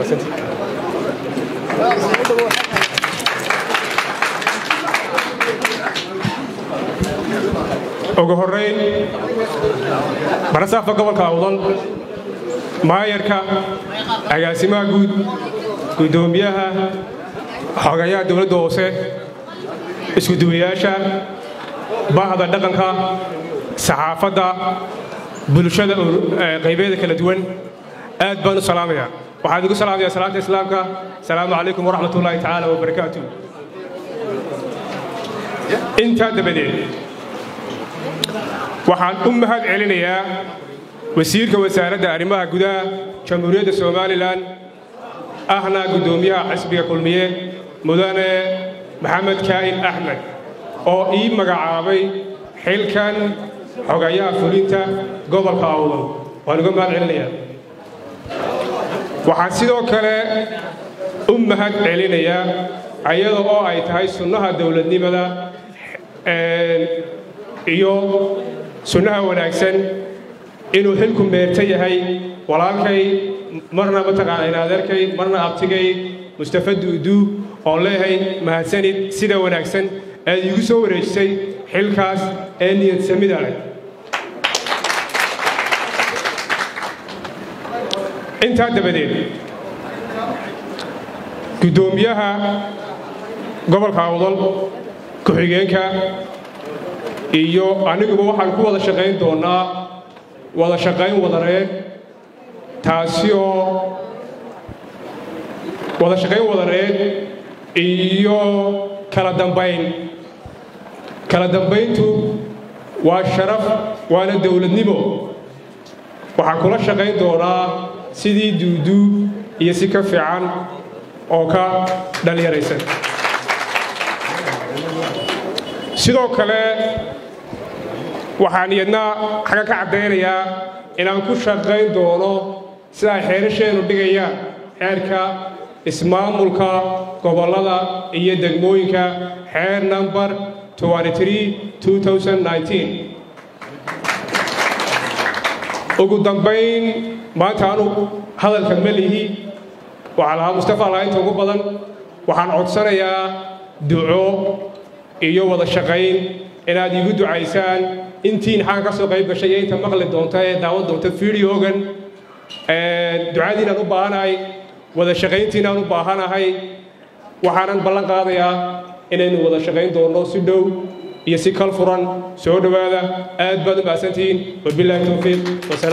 ugu horrayn barasaafka gobolka awdan maayarka agaasimaha guud guddoomiyaha xogayaha dowladda hoose iskuduwayaasha bahda dhaqanka saxaafadda bulshada qaybeeda kala duwan aad baan u salaamaya waxaan igu salaamaya salaanta islaamka asalaamu calaykum waraxmat ullaahi tacaala wabarakaatu intaa dabadeed waxaan u mahad celinayaa wasiirka wasaaradda arrimaha gudaha jamhuuriyadda somalilan ahna guddoomiyaha xisbiga kulmiye mudane maxamed kaa'in axmed oo ii magacaabay xilkan xogayaha fulinta gobolka awdal waan uga mahad celinayaa waxaan sidoo kale u mahad celinayaa ayada oo ay tahay sunnaha dowladnimada iyo sunnaha wanaagsan inuu xilku meerta yahay walaalkay marna mataqaana inaadeerkay marna abtigay mustafa duuduu oon leeyahay mahadsanid sida wanaagsan aad iigu soo wareejisay xilkaas ee niyad samida leh intaa dabadeed guddoomiyaha gobolka awdal ku-xigeenka iyo aniguba waxaan ku wada shaqayn doonnaa wada shaqayn wadareed taasi oo wada shaqayn wadareed iyo kala dambayn kala dambayntu waa sharaf waana dowladnimo waxaan kula shaqayn doonaa sidii duuduu iyo si ka fiican oo ka dhallinyaraysan sidoo kale waxaan iyadna xagga ka caddaynayaa inaan ku shaqayn doono sida ay xeerasheennu dhigayaan xeerka ismaamulka gobollada iyo degmooyinka xeer namber ugu dambayn maanta anu hadalka ma lihi waxaa lahaa mustafa lahaynta ugu badan waxaan codsanayaa duco iyo wada shaqayn inaad iigu ducaysaan intiin xagga ka soo qayb gashay iyo inta maqli doonta ee daawan doonta fideogan ducadiinaan u baahanahay wada shaqayntiinaan u baahanahay waxaanan ballan qaadayaa inaynu wada shaqayn doonno si dhow iyo si kal furan soo dhowaada aad baad u mahadsantihiin wabilaahi towfiiq